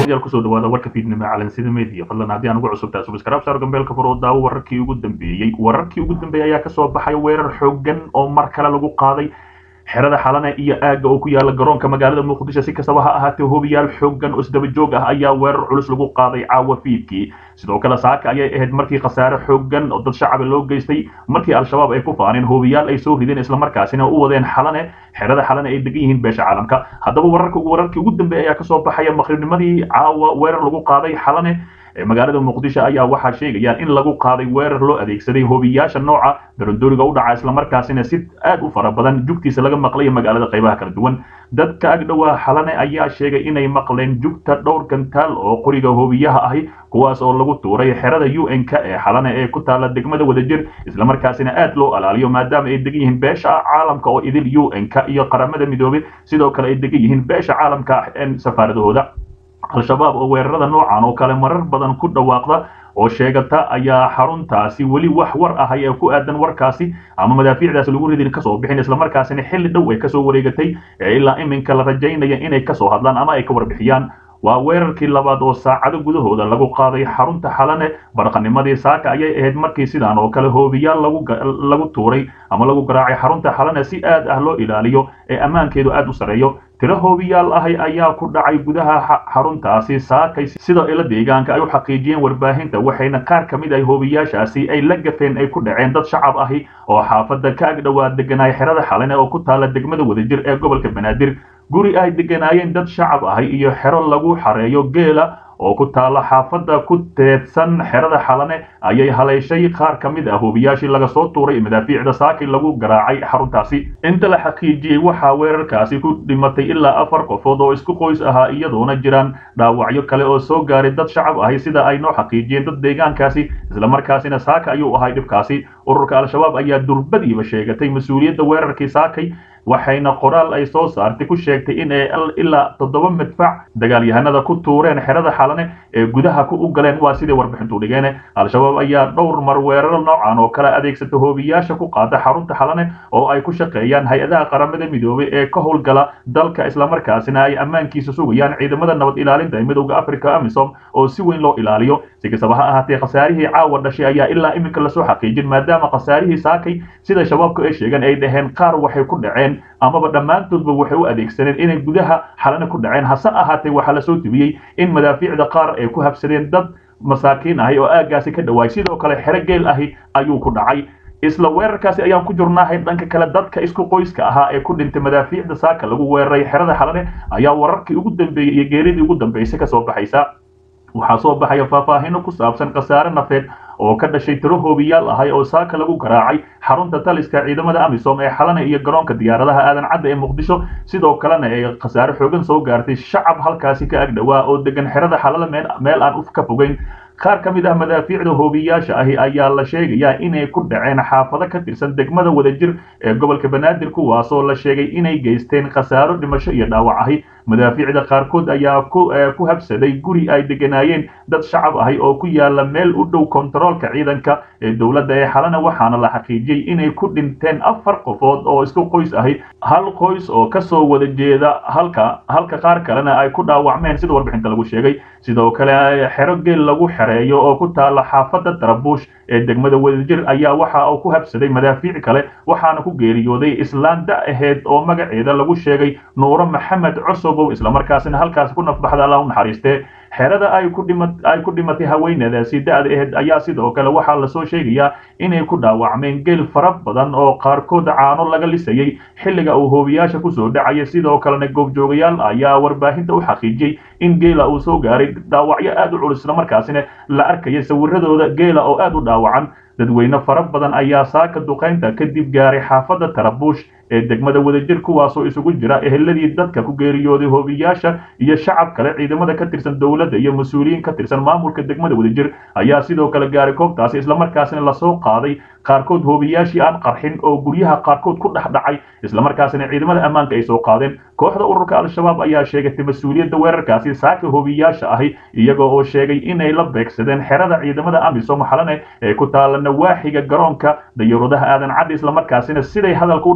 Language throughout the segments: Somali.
daawadayaal kusoo dhawaada warka fiidnimo calansida media fadlan haddii aan ugu cusubtaa subscribe saar gambeelka fur oo daawo wararkii ugu dambeeyey wararkii ugu dambeeyey ayaa kasoo baxay weerar xooggan oo mar kale lagu qaaday xerada xalane iyo aagga oo ku yaala garoonka magaalada muqdisho si kastaba ha ahaatee hobiyaal xooggan oo isdaba joog ah ayaa weerar culus lagu qaaday caawa fiidkii sidoo kale saaka ayay ahayd markii khasaare xooggan oo dad shacaba loo geystay markii al-shabaab ay ku faaneen hobiyaal ay soo rideen islamarkaasina u wadeen xalane xerada xalane ay degan yihiin beesha caalamka haddaba wararka wararkii ugu dambeeya ayaa kasoo baxaya maqribnimadii caawa weerar lagu qaaday xalane magaalada muqdisho ayaa waxaa sheegayaan in lagu qaaday weerar loo adeegsaday hobiyaasha nooca darandooriga u dhaca islamarkaasina si aad u fara badan jugtiisa laga maqlaya magaalada qaybaha kala duwan dadka agdhowaa xalane ayaa sheegay inay maqleen jugta dhowr gantaal oo qoriga hobiyaha ahi kuwaas oo lagu tuuray xerada u n k ee xalane ee ku taala degmada wadajir islamarkaasina aad loo alaaliyo maadaama ay degan yihiin beesha caalamka oo idil u n k iyo qaramada midoobay sidoo kale ay degan yihiin beesha caalamka safaaradahooda al-shabaab oo weerarada noocan oo kale marar badan ku dhawaaqda oo sheegata ayaa xaruntaasi weli wax war ahay ee ku aadan warkaasi ama madaafiicdaasi lagu ridin kasoo bixin islamarkaasina xilli dhow ay kasoo wareegatay ee ilaa iminka la rajaynaya inay kasoo hadlaan ama ay ka warbixiyaan waa weerarkii labaad oo saacado gudahooda lagu qaaday xarunta xalane barqanimadii saaka ayay ahayd markii sidaan oo kale hoobiyaal lagu tuuray ama lagu garaacay xarunta xalane si aad ah loo ilaaliyo ee ammaankeedu aad u sareeyo tiro hoobiyaal ahi ayaa ku dhacay gudaha xaruntaasi saakay sida ila deegaanka ay u xaqiijiyeen warbaahinta waxayna qaar ka mid ah hoobiyaashaasi ay la gafeen ay ku dhaceen dad shacab ahi oo xaafadda ka agdhowaa deganaay xerada xalane oo ku taala degmada wadajir ee gobolka banaadir guri ay deganaayeen dad shacab ahi iyo xero lagu xareeyo geela oo ku taala xaafadda ku teedsan xerada xalane ayay haleeshay qaar ka mid ah hoobiyaashii laga soo tuuray madaafiicda saakay lagu garaacay xaruntaasi inta la xaqiijiyey waxaa weerarkaasi ku dhimatay ilaa afar qofood oo isku qoys ahaa iyadoona jiraan dhaawacyo kale oo soo gaaray dad shacab ahi sida ay noo xaqiijiyeen dad deegaankaasi islamarkaasina saaka ayuu ahay dhibkaasi ururka al-shabaab ayaa durbadiiba sheegatay mas-uuliyadda weerarkii saakay waxayna qoraal ay soo saartay ku sheegtay in ay ilaa toddoba madfac dagaalyahanada ku tuureen xerada xalane ee gudaha u galeen waa sidai warbixintu dhigeen al-shabaab ayaa dhowr mar weeraro noocan oo kale adeegsata hoobiyaasha ku qaada xarunta xalane oo ay ku shaqeeyaan hay-adaha qaramada midoobay ee ka howlgala dalka islamarkaasina ay ammaankiisa sugayaan ciidamada nabad ilaalinta ee midowda africa amisom oo si weyn loo ilaaliyo si kastaba ha ahaatee khasaarihii caawa dhashay ayaa ilaa iminka lasoo xaqiijin maadaama khasaarihii saakay sida shabaabku ay sheegeen ay dhaheen qaar waxay ku dhaceen amaba dhammaantoodba waxay u adeegsaneen inay gudaha xalane ku dhaceen hase ahaatee waxaa lasoo tibiyey in madaafiicda qaar ay ku habsadeen dad masaakiin ahi oo aaggaasi ka dhawaay sidoo kale xero geel ahi ayuu ku dhacay isla weerarkaasi ayaan ku jirnaahay dhanka kale dadka isku qoyska ahaa ee ku dhintay madaafiicda saaka lagu weeraray xerada xalane ayaa wararkii ugu dambeeyey iyo geeridii ugu dambeysay kasoo baxaysa waxaa soo baxaya faahfaahino ku saabsan khasaare nafeed oo ka dhashay tiro hoobiyaal ahay oo saaka lagu garaacay xarunta taliska ciidamada amisom ee xalane iyo garoonka diyaaradaha aadan cadda ee muqdisho sidoo kalena ay khasaare xoogan soo gaartay shacab halkaasi ka agdhowaa oo degan xerada xalale meel aan ka fogeyn qaar ka mid ah madaafiicda hoobiyaasha ahi ayaa la sheegayaa inay ku dhaceen xaafado ka tirsan degmada wadajir ee gobolka banaadir kuwaasoo la sheegay inay geysteen khasaaro dhimasho iyo dhaawac ahi madaafiicda qaarkood ayaa ku habsaday guri ay deganaayeen dad shacab ahi oo ku yaala meel u dhow kontaroolka ciidanka ee dowladda ee xalana waxaana la xaqiijiyey inay ku dhinteen afar qofood oo isku qoys ahi hal qoys oo kasoo wada jeeda halka halka qaar kalena ay ku dhaawacmeen sida warbixinta lagu sheegay sidoo kale xero geel lagu xereeyo oo ku taala xaafadda tarabuush ee degmada wadajir ayaa waxa uu ku habsaday madaafiic kale waxaana ku geeriyooday islaan da aheyd oo magaceeda lagu sheegay nuuro maxamed cusubow islamarkaasina halkaasi ku nafbaxda alla u naxariistee xerada ay ku dhima ay ku dhimatay haweenadaasi da-da aheyd ayaa sidoo kale waxaa lasoo sheegayaa inay ku dhaawacmeen geel fara badan oo qaarkood caano laga lisayay xilliga uu hoobiyaasha kusoo dhacaya sidoo kalena goobjoogayaal ayaa warbaahinta u xaqiijiyey in geela uu soo gaaray dhaawacyo aad u culus islamarkaasina la arkaya sawiradooda geela oo aad u dhaawacan dadweyne fara badan ayaa saaka duqaynta kadib gaaray xaafadda tarabuush ee degmada wadajir kuwaasoo isugu jira eheladii dadka ku geeriyooday hoobiyaasha iyo shacab kale ciidamada ka tirsan dowladda iyo mas-uuliyiin ka tirsan maamulka degmada wadajir ayaa sidoo kale gaaray goobtaasi islamarkaasina lasoo qaaday qaarkood hoobiyaashii aan qarxin oo guryaha qaarkood ku dhex dhacay islamarkaasina ciidamada ammaanka ay soo qaadeen kooxda ururka al-shabaab ayaa sheegatay mas-uuliyadda weerarkaasi saaka hoobiyaasha ahi iyagoo oo sheegay inay la beegsadeen xerada ciidamada amisom xalane ee ku taala nawaaxiga garoonka dayuuradaha aadan caddi islamarkaasina siday hadalka u dhigeen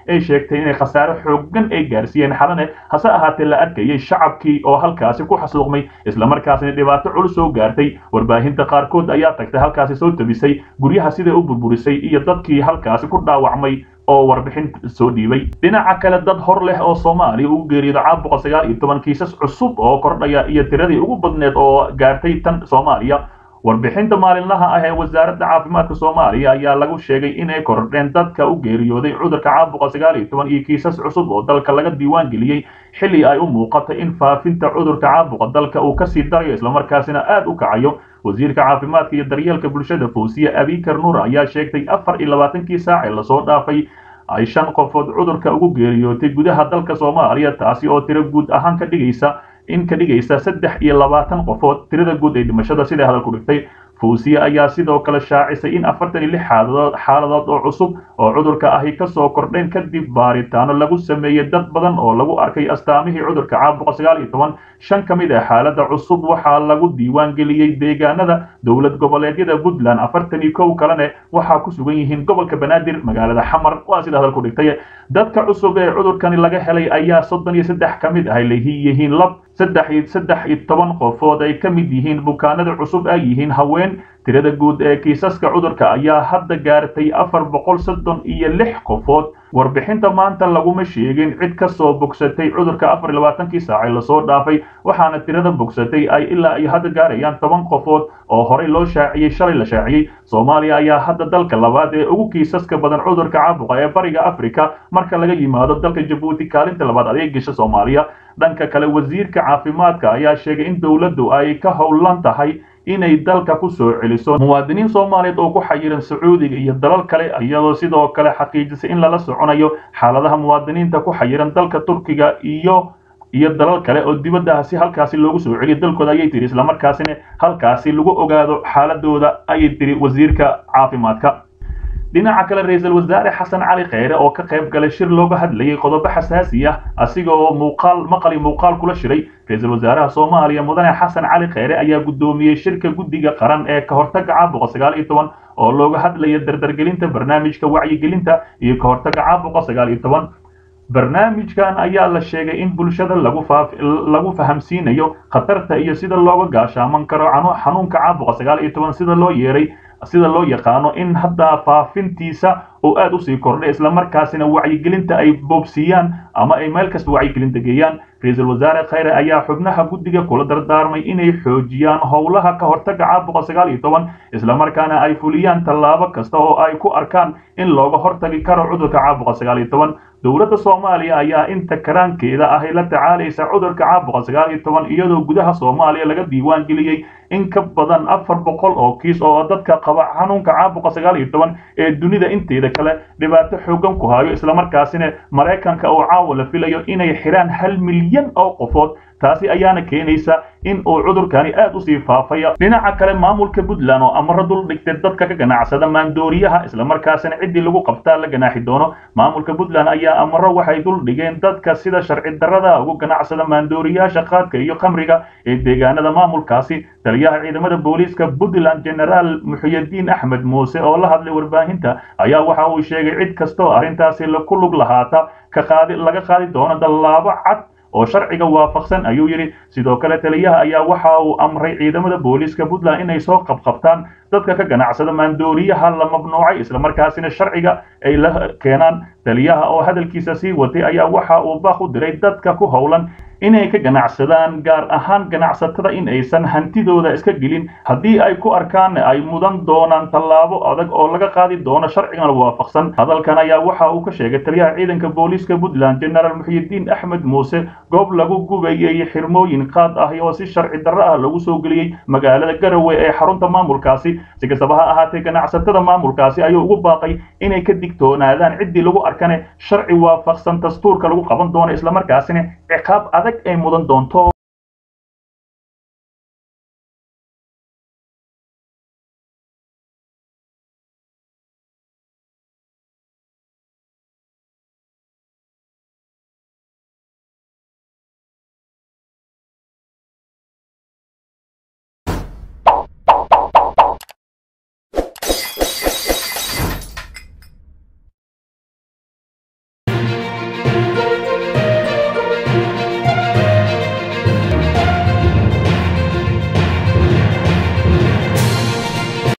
ay sheegtay inay khasaare xoogan ay gaarsiiyeen xalane hase ahaatee la arkayay shacabkii oo halkaasi ku xasuuqmay islamarkaasina dhibaato culus soo gaartay warbaahinta qaarkood ayaa tagtay halkaasi soo tabisay guryaha siday u burburisay iyo dadkii halkaasi ku dhaawacmay oo warbixin soo dhiibay dhinaca kale dad hor leh oo soomaaliya ugu geeriyooda caabuqa sagaal iyo toban kiisas cusub oo kordhaya iyo tiradii ugu badneed oo gaartay tan soomaaliya warbixinta maalinlaha ah ee wasaaradda caafimaadka soomaaliya ayaa lagu sheegay inay kordheen dadka u geeriyooday cudurka caabuqa sagaal iyo toban iyo kiisas cusub oo dalka laga diiwaan geliyey xilli ay u muuqatay in faafinta cudurka caabuqa dalka uu kasii darayo islamarkaasina aad u kacayo wasiirka caafimaadka iyo daryeelka bulshada fawsiye abikar nuur ayaa sheegtay afar iyo labaatankii saac ee lasoo dhaafay ay shan qofood cudurka ugu geeriyootay gudaha dalka soomaaliya taasi oo tiro guud ahaan ka dhigaysa in ka dhigaysa saddex iyo labaatan qofood tirada guud ee dhimashada siday hadalku dhigtay fawsiye ayaa sidoo kale shaacisay in afartan iyo lix xaaladood xaaladood oo cusub oo cudurka ahi kasoo kordheen kadib baaritaano lagu sameeyey dad badan oo lagu arkay astaamihii cudurka caabuqa sagaal iyo toban shan ka mid ah xaalada cusub waxaa lagu diiwaan geliyey deegaanada dowlad goboleedyada puntland afartan iyo kow kalene waxaa ku sugan yihiin gobolka banaadir magaalada xamar waa sida hadalku dhigtay dadka cusub ee cudurkani laga helay ayaa soddon iyo saddex ka mid ah yihiin lab saddex iyo saddex iyo toban qofood ay ka mid yihiin bukaanada cusub ay yihiin haween tirada guud ee kiisaska cudurka ayaa hadda gaartay afar boqol soddon iyo lix qofood warbixinta maanta laguma sheegin cid ka soo bogsatay cudurka afar iyo labaatankii saacee lasoo dhaafay waxaana tirada bogsatay ay ilaa ay hadda gaarayaan toban qofood oo horey loo shaaciyey shalay la shaaciyey soomaaliya ayaa hadda dalka labaad ee ugu kiisaska badan cudurka caabuqa ee bariga africa marka laga yimaado dalka jabuuti kaalinta labaad adeegisha soomaaliya dhanka kale wasiirka caafimaadka ayaa sheegay in dowladdu ay ka howlan tahay inay dalka ku soo celiso muwaadiniin soomaaliyeed oo ku xayiran sacuudiga iyo dalal kale iyadoo sidoo kale xaqiijisay in lala soconayo xaaladaha muwaadiniinta ku xayiran dalka turkiga iyo iyo dalal kale oo dibadda si halkaasi loogu soo celiyo dalkooda ayay tiri islamarkaasina halkaasi lagu ogaado xaaladooda ayay tiri wasiirka caafimaadka dhinaca kale ra-iisul wasaare xasan cali kheyre oo ka qayb galay shir looga hadlayay qodobo xasaasi ah asiga oo muuqaal maqali muuqaal kula shiray ra-iisul wasaaraha soomaaliya mudane xasan cali kheyre ayaa guddoomiyey shirka guddiga qaran ee ka hortaga caabuqa sagaal iyo toban oo looga hadlaya dardargelinta barnaamijka wacyigelinta iyo ka hortaga caabuqa sagaal iyo toban barnaamijkan ayaa la sheegay in bulshada lagu lagu fahamsiinayo khatarta iyo sida looga gaashaaman karo xanuunka caabuqa sagaal iyo toban sida loo yeeray sida loo yaqaano in hadda faafintiisa oo aad usii kordhay islamarkaasina wacyigelinta ay boobsiiyaan ama ay meel kasta wacyigelinta geeyaan ra-iisul wasaare kheyre ayaa xubnaha guddiga kula dardaarmay inay xoojiyaan howlaha ka hortaga caabuqa sagaal iyo toban islamarkaana ay fuliyaan tallaabo kasta oo ay ku arkaan in looga hortagi karo cudurka caabuqa sagaal iyo toban dowladda soomaaliya ayaa inta karaankeeda ahy la tacaalaysa cudurka caabuqa sagaal iyo toban iyadoo gudaha soomaaliya laga diiwaan geliyey in ka badan afar boqol oo kiis oo dadka qaba xanuunka caabuqa sagaal iyo toban ee dunida inteeda kale dhibaato xoogan ku hayo islamarkaasina maraykanka oo caawa la filayo inay xiraan hal milyan oo qofood taasi ayaana keenaysa in uu cudurkani aad usii faafaya dhinaca kale maamulka puntland oo amaro dul dhigtay dadka ka ganacsada maandooriyaha islamarkaasina ciddii lagu qabtaa la ganaaxi doono maamulka puntland ayaa amaro waxay dul dhigeen dadka sida sharci darrada ugu ganacsada maandooriyaasha qaadka iyo khamriga ee deegaanada maamulkaasi taliyaha ciidamada booliiska puntland generaal muxuyadiin axmed muuse oo la hadlay warbaahinta ayaa waxa uu sheegay cid kastoo arrintaasi ku lug lahaata ka qaadi laga qaadi doono dallaabo cad oo sharciga waafaqsan ayuu yidhi sidoo kale taliyaha ayaa waxa uu amray ciidamada booliiska puntland inay soo qabqabtaan dadka ka ganacsada maandooriyaha la mamnuucay islamarkaasina sharciga ay la keenaan taliyaha oo hadalkiisa sii watay ayaa waxa uu baaq u diray dadka ku howlan inay ka ganacsadaan gaar ahaan ganacsatada in aysan hantidooda iska gelin haddii ay ku arkaan ay mudan doonaan tallaabo adag oo laga qaadi doono sharcigan waafaqsan hadalkan ayaa waxa uu ka sheegay taliyaha ciidanka booliiska puntland generaal muxyidiin axmed muuse goob lagu gubayay xirmooyin qaad ah oo si sharci darro ah lagu soo geliyey magaalada garowe ee xarunta maamulkaasi si kastaba ha ahaatee ganacsatada maamulkaasi ayuu ugu baaqay inay ka digtoonaadaan ciddii lagu arkane sharci waafaqsan dastuurka lagu qaban doono islamarkaasina ciqaab adag ay mudan doonto